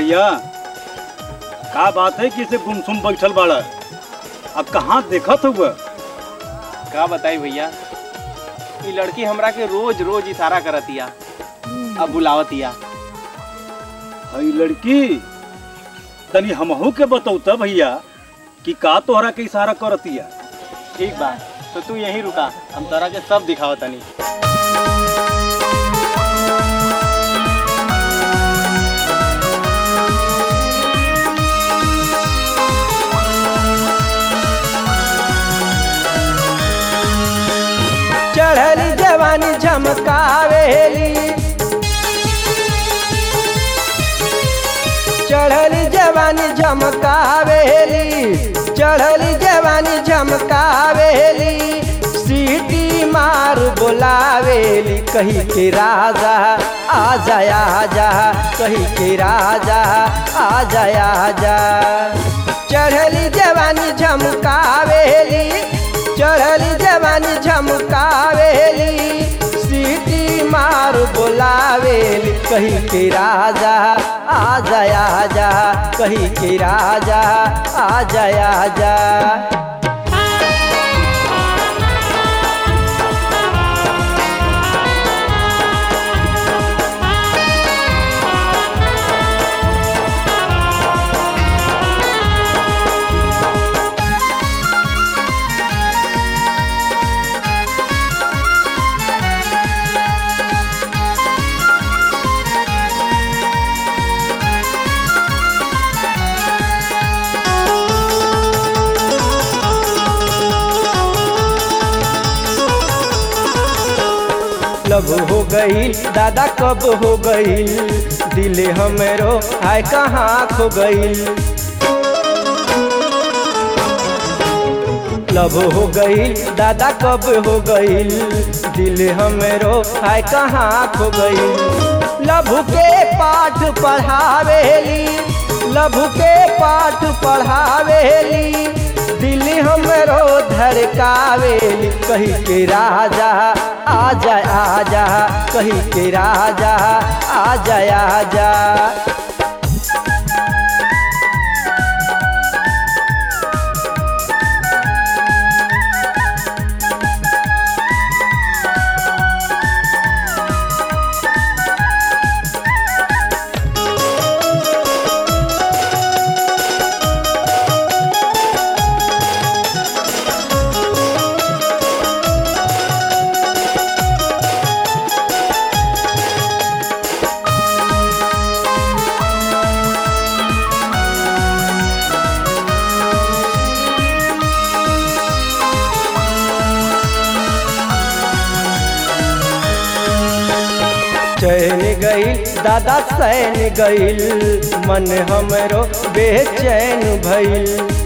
भैया का बात है कि इसे गुमसुम बैठल बाड़ा अब कहाँ देखत हुआ का बताई भैया ई लड़की हमरा के रोज रोज इशारा करतिया अब बुलावतिया हई लड़की तनी हमहू के बतौता भैया कि का तोहरा के इशारा करतिया ठीक बा तो तू यहीं रुका हम तोरा के सब दिखाओ तनी चढ़ली जवानी झमकावेली चढ़ली जवानी झमकावेली चढ़ली जवानी झमकावेली सीटी मार बोलावेली कही के राजा आ जाया जा कही के राजा आ जाया जा चढ़ली जवानी झमकावेली चढ़ली जवानी झमकावेली सीटी मार बोलावेली कही के राजा आ जाया जा कही के राजा आ जाया जा लब हो गई दादा कब हो गई दिल हमरो आय कहाँ खो गई लब हो गई दादा कब हो गई दिल हमरो आय कहाँ खो गई लभु के पाठ पढ़ावेली लभु के पाठ पढ़ावेली दिल हमरो धड़कावेली कही के राजा आ जा आ जा कही के राजा आ जा आ जा चैन गईल दादा सैन गईल मन हमरो बेचैन भइल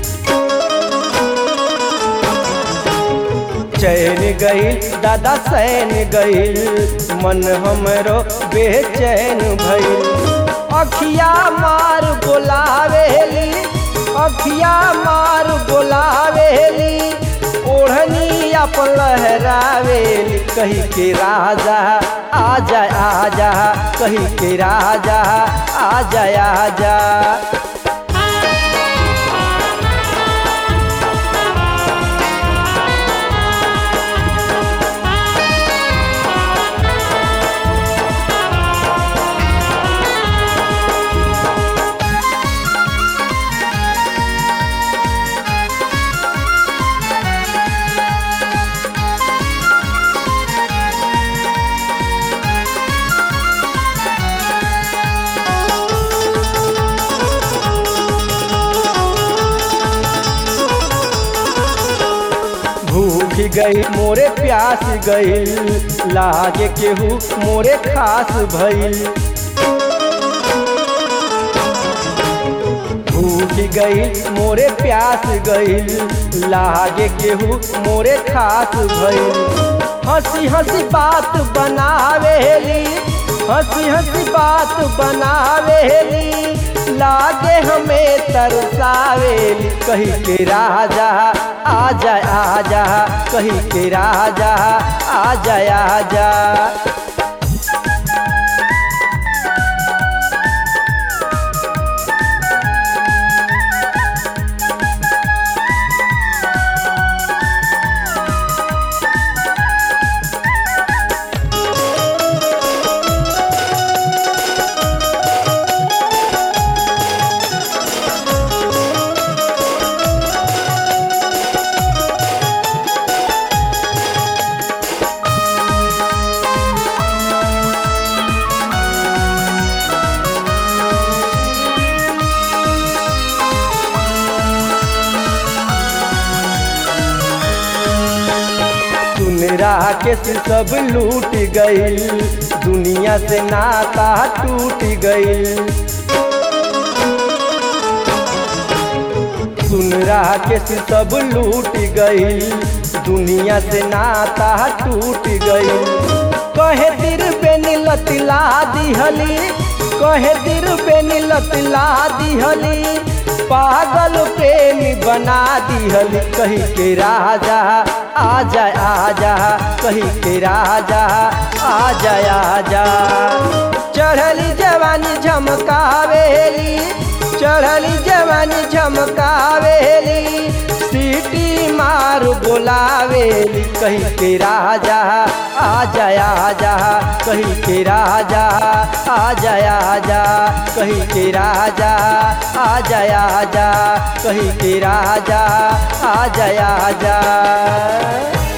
चैन गईल दादा सैन गईल मन हमरो बेचैन भइल अखिया मार बोलावेली अखिया मार बोलावेली ओढ़नी अपन लहरावेली कही के राजा आ जा आ जा कही के राजा आ जा आ जा भूख गई मोरे प्यास गई लागे केहू मोरे खास भइल भूख गई मोरे प्यास गई लागे केहू मोरे खास भइल हंसी हंसी बात बनावेली हंसी हंसी बात बनावेली लागे हमें तरसावेली कही के राजा आ जा आ जा कही के राजा आ जा आ जा राकेश सब लूट गईल दुनिया से नाता टूट गईल सुन राकेश सब लूट गईल दुनिया से नाता टूट गईल कहे दिल पे नीलतिला दिहली कहे दिल पे नीलतिला दिहली पागल प्रेमी बना दिहली कही के राजा आजा आजा कही के राजा आजा आजा चढ़ली जवानी झमकावेली चढ़ली जवानी झमकावेली सीटी मार बोलावेली कही के राजा आजा आजा कही के राजा आजा आजा कही के राजा आजा आजा कही के राजा आजा आजा